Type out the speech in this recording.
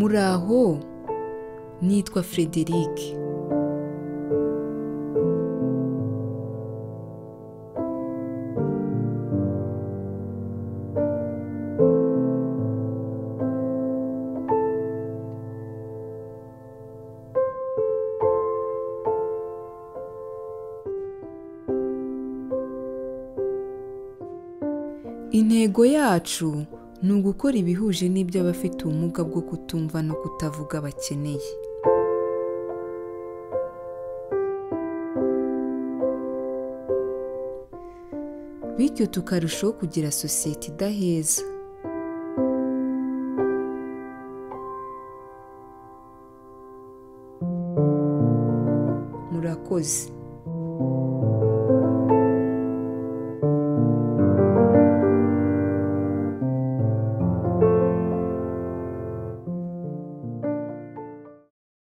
Uraho nitwa Frederic intego yacu ni ugukora ibihuje n'iby'abafite ubumuga bwo kutumva no kutavuga bakeneye bityo tukarushaho kugira sosiyete idaheza murakoze